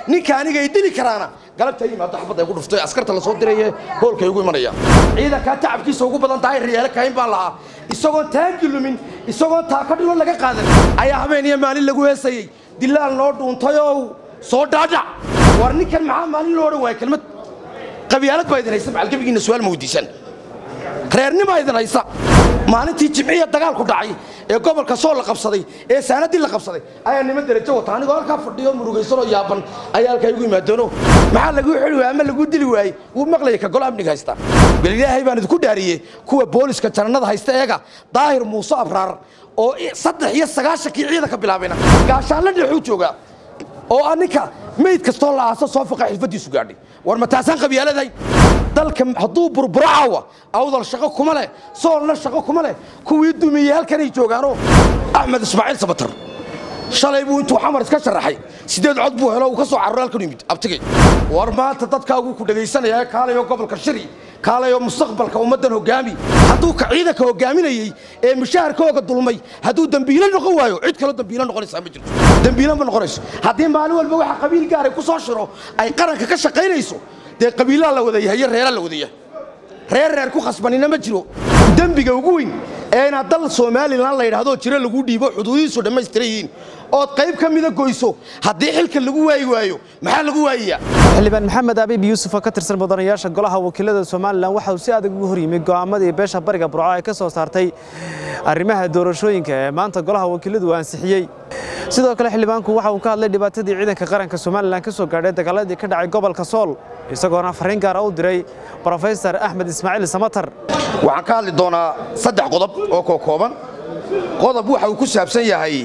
ninka aniga ay dili karaana galabta yimaado xabadda ay ku dhuftay askarta la soo diraye hoolkay ugu imanaya ciidankaa tacabkiisa ugu badan tahay riyaalo kayn baan lahaa isagoon taangi lumin isagoon taaka dhilo laga qaadan ayaa habeen iyo maalin lagu heesayey dilaal noo dhuuntayow soo dhaadhac war ninkan maxaa maalin loo odhan waaya kelmad qabyaalad baa idin haysa macalgebigiina su-aal ma weydiisaan reernima idin haysa maalintii jimciya dagaalku dhacay ee gobolka soo la qabsaday ee saanadii la qabsaday ayaa niman derajo wata anigoo halkaa fadhiyo murugaysanoo yaaban ayaa halkaa igu yimaadoono maxaa laguu xili waayey ama laguu dili waayey wuu maqlaya ka gol amniga haysta bal ilaahay baan idinku dhaariyey kuwa booliska janannada haysta eega daahir muuse abraar oo saddex iyo sagaashankii ciidan ka bilaabayna gaashaanla dhexuu joogaa oo ah ninka mayd kastoo la aaso soo faqa xilfadiisu gaadhay war ma taasaan qabyaaladahay dalka hadduu burburo caawa awdal shaqo kuma leh soolna shaqo kuma leh kuwii dumiyey halkanay joogaanoo axmed ismaaciil sabatar shalay buu intuu xamar iska sharaxay sideed cod buu helo uu ka soo cararo halkan yimid abtigay war maanta dadkaaguu ku dhegaysanaya kaalayo gobolka shiri kaalayo mustaqbalka ummaddan hogaami hadduu ka ciidanka hogaaminayey ee mushaharkooga dulmay hadduu dembiilo noqon waayo cid kaloo dembiilo noqonaysaa ma jirto dembiilo ma noqonayso haddii maalin walba waxa qabiil gaaray ku soo shiro ay qaranka ka shaqaynayso dee qabiilaa la wada yahay iyo reeraa la wada yahay reer reer ku khasbanina ma jiro dembiga ugu weyn ee inaad dal somalilan la yidhahdoo jiro lagu dhiibo xuduudihiisu dhammaystiran yihiin ood qayb ka mida goyso haddii xilka lagu waayi waayo maxaa lagu waayayaa xildhibaan maxamed abiib yuusuf oo ka tirsan mudanayaasha golaha wakiilada somalilan waxa uu si adag ugu hor yimi go'aamadii beesha bariga burco ay ka soo saartay arrimaha doorashooyinka ee maanta golaha wakiiladu uu ansixiyey sidoo kale xildhibaanku waxa uu ka hadlay dhibaatadii ciidanka qaranka somalilan ka soo gaadhay dagaaladii ka dhacay gobolka sool isagoona fariin gaara u diray brofesor axmed ismaaciil samatar waxaan ka hadli doonaa saddex qodob oo kookooban qodob waxa uu ku saabsan yahay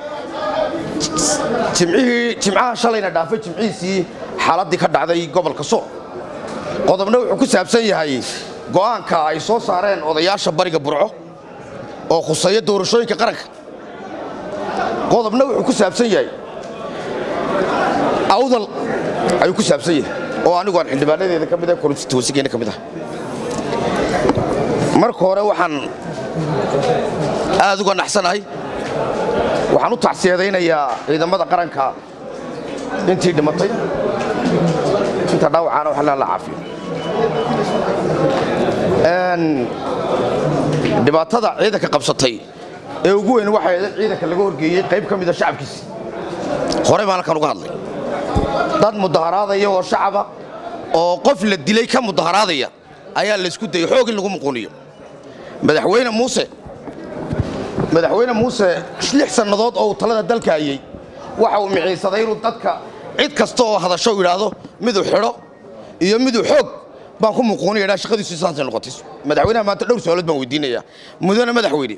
jimcihii jimcaha shalayna dhaafay jimcihiisii xaaladdii ka dhacday gobolka sool qodobna wuxuu ku saabsan yahay go'aanka ay soo saareen odayaasha bariga burco oo khuseeya doorashooyinka qaranka qodobna wuxuu ku saabsan yahay awdal ayuu ku saabsan yahay oo anigu aan xildhibaanadeeda ka mid ah konstituensigeena ka mid ah marka hore waxaan aad uga naxsanahay waxaan u tacsiyadaynayaa ciidamada qaranka intii dhimatay inta dhaawacaana wax la caafiyo dhibaatada ciidanka qabsatay ee ugu weyn waxay ahayd ciidanka laga horgeeyey qayb ka mida shacabkiisi hore baan halkan uga hadlay dad mudaharaadaya oo shacaba oo qof la dilay ka mudaharaadaya ayaa laysku dayay xoog in lagu muquuniyo madaxweyne muuse madaxweyne muuse lix sannadood oo uu talada dalka hayey waxa uu miciinsaday inuu dadka cid kasta oo hadasho yidhaahdo miduu xidho iyo miduu xoog baan ku muquuniya dhaa shaqadiisu saasay noqotay madaxweynaha maanta dhowr su-aalood baan weydiinayaa mudane madaxweyne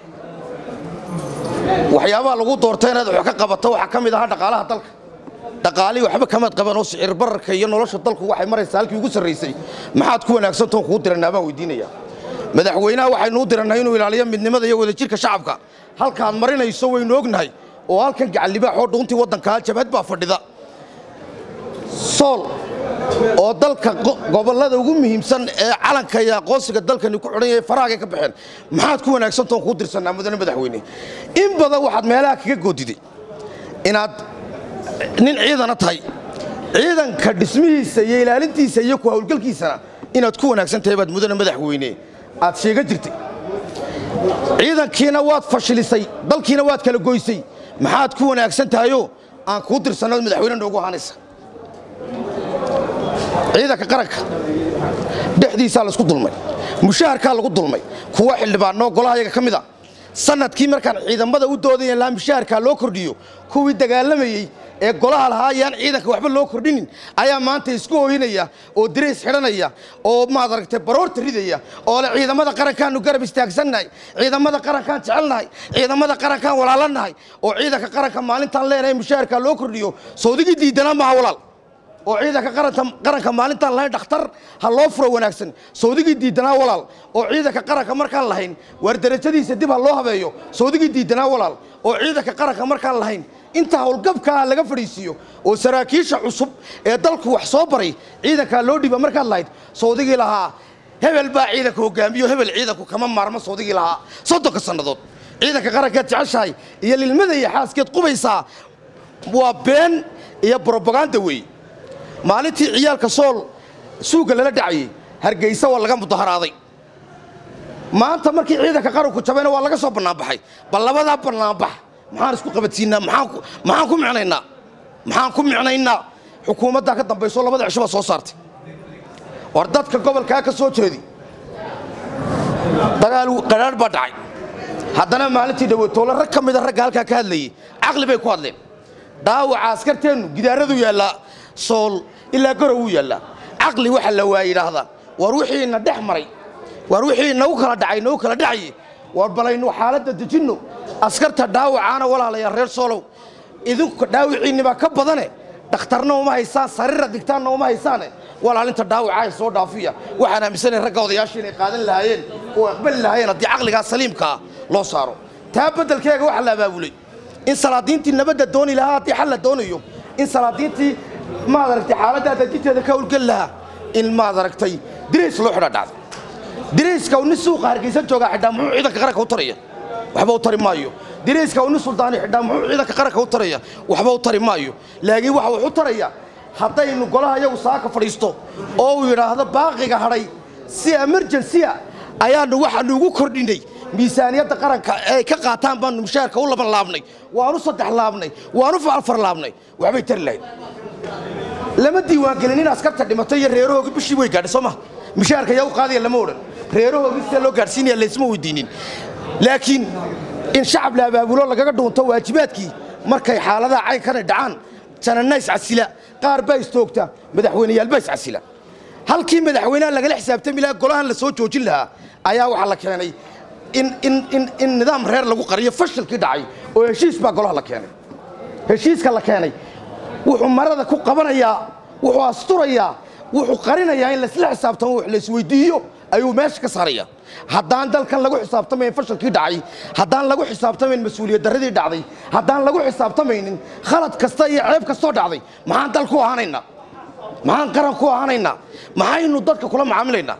waxyaabaha lagu doortay inaad wax ka qabato waxaa ka mid ahaa dhaqaalaha dalka dhaqaalihii waxba kamaad qaban oo sicir bararka iyo nolosha dalku waxay maraysaa halkii ugu sarraysay maxaad ku wanaagsantoon kuu dirannaa baan weydiinayaa madaxweynaha waxaynuu dirannay inuu ilaaliyo midnimada iyo wadajirka shacabka halkaad marinayso waynu ognahay oo halkan gacallibaax oo dhuuntii waddankaa jabhad baa fadhida sool oo dalka gobollada ugu muhiimsan ee calanka iyo aqoonsiga dalkani ku xidhan yahay faraagay ka baxeen maxaad ku wanaagsantoon kuu dirsannaa mudane madaxweyne in badan waxaad meelaha kaga goodiday inaad nin ciidana tahay ciidanka dhismihiisa iyo ilaalintiisa iyo ku hawlgalkiisana inaad ku wanaagsan tahay baad mudane madaxweyne aad sheega jirtay ciidankiina waad fashilisay dalkiina waad kala goysay maxaad ku wanaagsan tahayoo aan kuu dirsannood madaxweyne noogu ahaanaysa ciidanka qaranka dhexdiisaa laysku dulmay mushaharkaa lagu dulmay kuwa xildhibaanoo golaha yaga ka mid a sanadkii markaan ciidamada u doodaya laa mushaharkaa loo kordhiyo kuwii dagaalamayey ee golaha lahaa ayaan ciidanka waxba loo kordhinin ayaa maanta isku oohinaya oo dirays xidhanaya oo maad aragtay baroorta ridaya oo le ciidamada qarankaanu garab istaagsannahay ciidamada qarankaan jecelnahay ciidamada qarankaan walaalannahay oo ciidanka qaranka maalintaan leenahay mushaharkaa loo kordhiyo sawdigii diidanaa maaha walaal oo ciidanka qaranka maalintaan lahayn dhakhtar ha loo furo wanaagsan sawdigii diidanaa walaal oo ciidanka qaranka markaan lahayn waar darajadiisa dib ha loo habeeyo sawdigii diidanaa walaal oo ciidanka qaranka markaan lahayn inta howlgabkaa laga fadhiisiiyo oo saraakiisha cusub ee dalku wax soo baray ciidankaa loo dhiba markaad lahayd sawdigii lahaa hebel baa ciidanka hogaamiyo hebel ciidanku kama maarmo sawdigii lahaa soddonka sannadood ciidanka qarankeed jeceshahay iyo lilmada iyo xaaskeed qubaysaa waa been iyo brobaganda weeye maalintii ciyaalka sool suugga lala dhacayey hargeysa waa laga mudaharaaday maanta markii ciidanka qaranku jabayna waa laga soo bannaanbaxay bal labadaa bannaanbax maxaan isku qabadsiinaa maxaan ku micnaynaa maxaan ku micnaynaa xukuumaddaa ka dambayso labada cisho baa soo saartay war dadka gobolkaa ka soo jeedi dagaal qadhaadh baa dhacay haddana maalintii dhawatoole rag ka mida ragga halkaa ka hadlayey caqli bay ku hadleen dhaawaca askarteennu gidaaradu yaallaa sool ilaa garow wuu yaallaa caqli waxa la waaya yidhaahdaa war wixiina dhex maray war wixii nagu kala dhacay nagu kala dhacaye war balaynu xaaladda dejinno askarta dhaawacaana walaalayaa reer soolow idinku dhaawiciinnibaa ka badane dhakhtarna uma haysaan sariira digtaanna uma haysaane walaalinta dhaawacaa soo dhaafiya waxaan aaminsanahay ragga odayaashii inay qaadan lahaayeen oo aqbali lahaayeen haddii caqligaa saliimkaa loo saaro taa beddelkeega waxaa la abaabulay in salaadiintii nabadda dooni lahaa haddii xal la doonayo in salaadiintii maad aragtay xaaladdaa dajinteeda ka howlgeli lahaa in maad aragtay dirays loo xidha dhacday dirayska uu nin suuqa hargeysan joogaa xidhaa muxuu ciidanka qaranka u taraya waxba u tari maayo dirayska uu nin suldaani xidhaa muxuu ciidanka qaranka u taraya waxba u tari maayo laakiin waxa wax u taraya haddaynu golaha iyagu saaka fadhiisto oo uu yidhaahdo baaqiga hadhay si emergensiya ayaannu waxaannu ugu kordhinay miisaaniyadda qaranka ay ka qaataan baannu mushaarka u laban laabnay waanu saddex laabnay waanu afar laabnay waxbay tari lahayd lama diiwaangelin in askarta dhimatay iyo reerahooga bishii way gaadhay soo maha mushaarka yaa u qaadaya lama odhan reerahoogii sida loo gaadhsiinaya laysma weydiinin laakiin in shacab la abaabulo lagaga dhuunto waajibaadkii markay xaaladaha caynkana dhacaan jananna iscasila qaar baa istoogta madaxweyneyaal baa iscasila halkii madaxweynaha lagala xisaabtami lahaa golahan la soo joojin lahaa ayaa waxaa la keenay in nidaam reer lagu qariyo fashilkii dhacay oo heshiis baa golaha la keenay heshiiska la keenay wuxuu marada ku qabanayaa wuxuu asturayaa wuxuu qarinayaa in laisla xisaabtamo wax laisweydiiyo ayuu meesha ka saaraya haddaan dalkan lagu xisaabtamayn fashilkii dhacay haddaan lagu xisaabtamayn mas-uuliyad darradii dhacday haddaan lagu xisaabtamaynin khalad kasta iyo ceeb kastoo dhacday maxaan dal ku ahaanaynaa maxaan qaran ku ahaanaynaa maxaynu dadka kula macaamilaynaa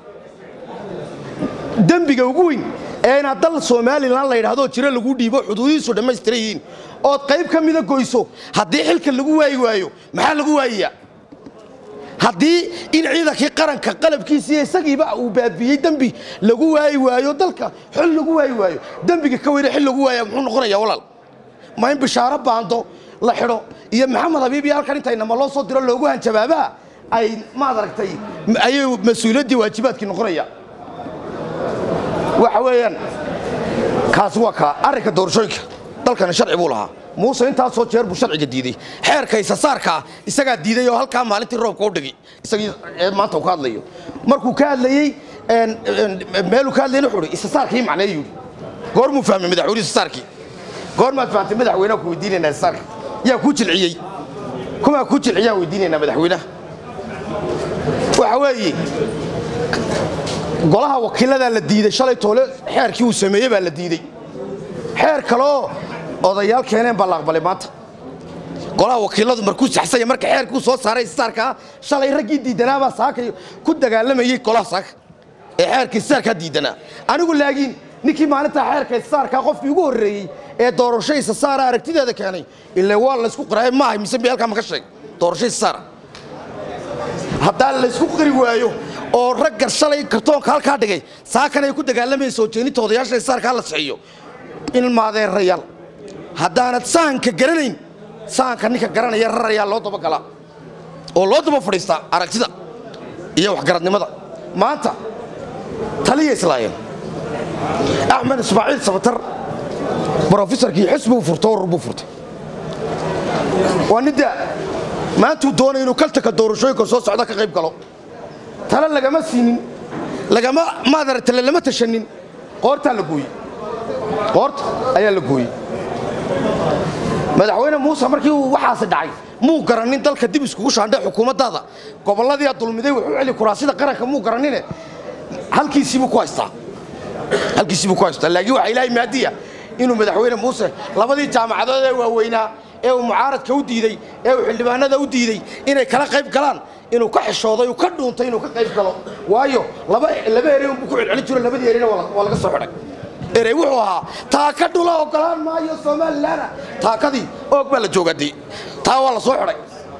dembiga ugu weyn ee inaad dal somalilan la yidhahdoo jiro lagu dhiibo xuduudihiisu dhammaystiran yihiin ood qayb ka mida goyso haddii xilka lagu waayi waayo maxaa lagu waayayaa haddii in ciidankii qaranka qalabkiisiiyo isagiiba uu baabiyey dembi lagu waayi waayo dalka xil lagu waayi waayo dembiga ka weyne xil lagu waaya muxuu noqonayaa walaal ma in bishaaro baando la xidho iyo maxamed habiib iyo halkan intaynama loo soo diro loogu hanjabaabaha ay maad aragtay ayay mas-uuliyaddii waajibaadkii noqonaya waxa weeyaan kaasi waa kaa arrinka doorashooyinka dalkani sharci buu lahaa muuse intaasoo jeer buu sharciga diiday xeerka isasaarkaa isagaa diiday oo halkaa maalintii roobka u dhigay isagii maanta uu ka hadlayo markuu ka hadlayey meeluu ka hadlayna wuxuu hi isasaarkii macneeyu yidhi goormuu fahmay madaxweyne isasaarkii goormaad fahamtay madaxweynaha ku weydiinaynaa isasaarka yaa kuu jilciyey kumaa kuu jilciyaan weydiinaynaa madaxweynaha waxa weeye golaha wakiiladaa la diiday shalay toole xeerkii uu sameeyey baa la diidey xeer kaleoo odayaal keeneen baa la aqbalay maanta golaha wakiiladu markuu saxsanya marka xeerkuu soo saaray isaarkaa shalay raggii diidanaabaa saakay ku dagaalamayey golaha saaka ee xeerka isaarkaa diidanaa anigu laakiin ninkii maalintaa xeerka isaarkaa qofkii ugu horreeyey ee doorasho isasaara aragtideeda keenay ile waa laysku qiraay maahay mise bi halkaa maka sheeg doorasho isasaara haddaan laysku qiri waayo oo raggar shalay kartoonka halkaa dhigay saakan ay ku dagaalamayeen soo jeeninta odayaasha isaarkaa la sixiyo ilmaadeerayaal haddaanad sahanka garanayn sahanka ninka garanaya rarayaa loo dabagalaa oo loo daba fadhiistaa aragtida iyo waxgaradnimada maanta taliya islaayeen axmed ismaaciil sabatar brofesorkii xisbiguu furto urur buu furtay waa ninda maantuu doonay inuu kaltaka doorashooyinka soo socda ka qayb galo tale lagama siinin lagama maadaragtale lama tashanin qoortaa la gooyey qoorta ayaa la gooyey madaxweyne muuse markii uu waxaasi dhacay muu garannin dalka dib iskugu shaandhe xukuumaddaada gobolladiia dulmiday wuxuu celi kuraasida qaranka muu garannine halkiisiibuu ku haystaa halkiisiibuu ku haystaa laakiin waxaa ilaahay maadiya inuu madaxweyne muuse labadii jaamacadood ee waaweynaa ee uu mucaaradka u diidey ee uu xildhibaanada u diidey inay kala qayb galaan inuu ka xishooday uu ka dhuuntay inuu ka qayb galo waayo laba ere unbuu ku celcelin jiro labadii erena waa laga soo xidhay erey wuxuu ahaa taaka dhula ogolaan maayo somalilanna taakadii oog baa la joogaadee taa waa la soo xidhay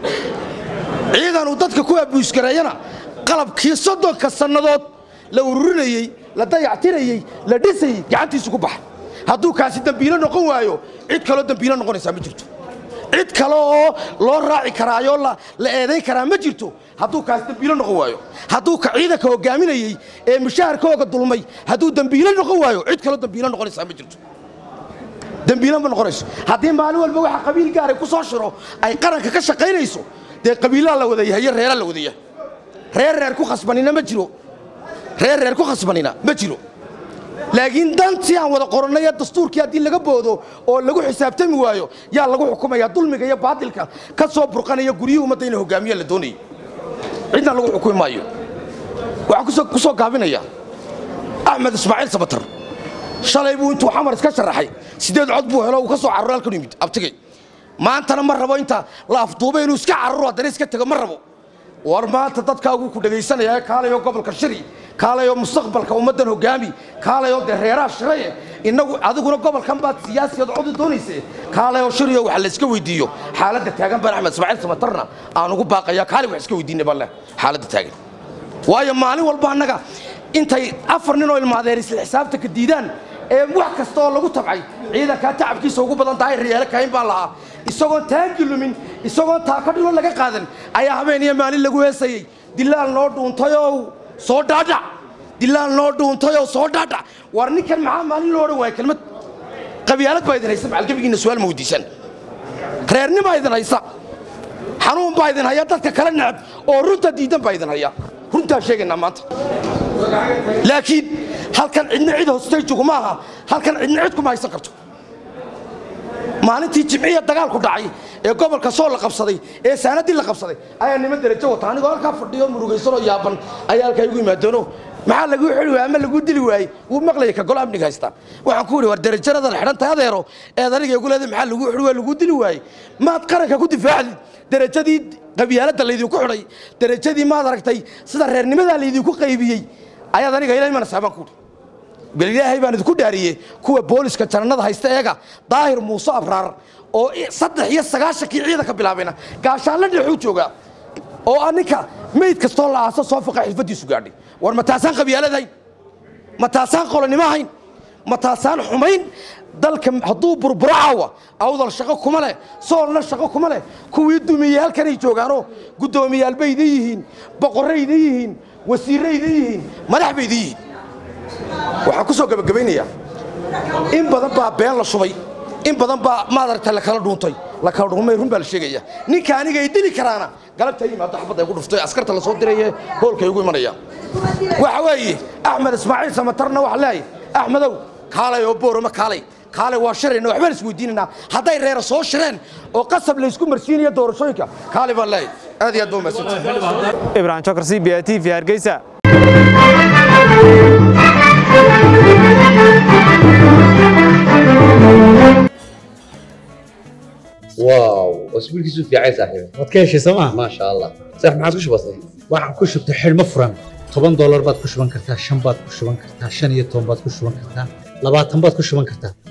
ciidan uu dadka ku abuusgareeyana qalabkii soddonka sannadood la ururinayey la dayactirayey la dhisayey gacantiisu ku baxay hadduu kaasi dembiilo noqon waayo cid kaloo dembiilo noqonaysaa ma jirto cid kale oo loo raaci karaayoo la eedayn karaa ma jirto hadduu kaasi dembiilo noqon waayo hadduu ka ciidanka hogaaminayey ee mushaharkooga dulmay hadduu dembiilo noqon waayo cid kaloo dembiilo noqonaysaa ma jirto dembiilo ma noqonayso haddii maalin walba waxa qabiil gaaray ku soo shiro ay qaranka ka shaqaynayso dee qabiilaa la wada yahay iyo reeraa la wada yahay reer reer ku khasbanina ma jiro reer reer ku khasbanina ma jiro laakiin dantii aan wada qorannay ee dastuurkii haddii laga boodo oo lagu xisaabtami waayo yaa lagu xukumaya dulmiga iyo baadilka ka soo burqanaya guryihii ummadda ina hogaamiya la doonayay cidna lagu xukumi maayo waxaan ku soo gaabinaya axmed ismaaciil sabatar shalay buu intuu xamar iska sharaxay siddeed cod buu helo uu ka soo caruro halkan yimid abtigay maantana ma rabo inta la afduubay inuu iska caruro haddana iska tego ma rabo war maanta dadkaaguu ku dhegaysanaya kaalayo gobolka shiri kaalayo mustaqbalka ummaddan hogaami kaalayo dee reeraha shiraye innagu adiguna gobolkan baad siyaasiyad codi doonayse kaalayo shiriyo waxa la iska weydiiyo xaaladda taagan baan axmed ismaaciil samatarna aan ugu baaqaya kaali wax iska weydiinay baan leh xaaladda taagan waayo maalin walba annaga intay afar nin oo ilmaadeer isla xisaabtanka diidaan ee wax kasta oo lagu tabcay ciidankaa tacabkiisa ugu badan tahay riyaalo kayn baan lahaa isagoon taangi lumin isagoon taaka dhilo laga qaadan ayaa habeen iyo maalin lagu heesayey dilaal noo dhuuntayow soo dhaadhac dilaal noo dhuuntayoo soo dhaadhac war ninkan maxaa maalin loo odhan waaya kelmad qabyaalad baa idin haysa macalgebigiinna su'aal ma weydiisan reernibaa idin haysa xanuun baa idin haya dadka kala necab oo runta diidan baa idin haya runtaa sheegaynaa maanta laakiin halkan cidna cid hoostay juguma aha halkan cidna cid kuma haysan karto maalintii jimciya dagaalku dhacay ee gobolka soo la qabsaday ee saanadii la qabsaday ayaa niman derajo wata anigoo halkaa fadhiyo murugaysanoo yaaban ayaa halkaa igu imaadeeno maxaa laguu xili waayey ama laguu dili waayey wuu maqlaya ka golo amniga haystaa waxaan ku idhi war derajaradan xidhantahay adeero eed aniga igu leeday maxaa laguu xili waayey laguu dili waayey maad qaranka ku difaacdid derajadii qabyaaladda laydinku xidhay derajadii maad aragtay sida reernimadaa laydinku qaybiyey ayaad aniga ila imanaysaa baan ku idhi bal ilaahay baan idinku dhaariyey kuwa booliska janannada haysta eega daahir muuse abraar oo saddex iyo sagaashankii ciidanka bilaabayna gaashaanla dhexuu joogaa oo ah ninka meyd kastoo la aaso soo faqa xilfadiisu gaadhay war ma taasaan qabyaalad hayn ma taasaan qolonimo hayn ma taasaan xumayn dalka hadduu burburo caawa awdal shaqo kuma leh soolna shaqo kuma leh kuwii dumiyey halkanay joogaanoo guddoomiyaal bay idin yihiin boqorray idin yihiin wasiirray idin yihiin madax bay idin yihiin waxaan ku soo gebagabaynayaa in badan baa been la shubay in badan baa maadaragta la kala dhuuntay la kala dhuumay run baa la sheegaya ninka aniga ay dili karaana galabta yimaado xabadda ay ku dhuftay askarta la soo diraye hoolkay ugu imanayaan waxa weeye axmed ismaaciil samatarna waxa leeyahay axmedow kaalay oo boorama kaalay kaalay waa shirayna waxbaan isweydiinaynaa hadday reera soo shireen oo qasab laysku marsiinayo doorashooyinka kaalay baan leeyahay aad iyo aad baa umahadsantahay ibrahim jokar c b a t v hargeysa واو اسبوع كيسو في عايز صاحبي waad ka heshay sooma ما شاء الله صح ما عادش بسيط waxaan ku shubtay xidhmo furan toban doolar baad ku shuban kartaa shan baad ku shuban kartaa shan iyo toban baad ku shuban kartaa labaatan baad ku shuban kartaa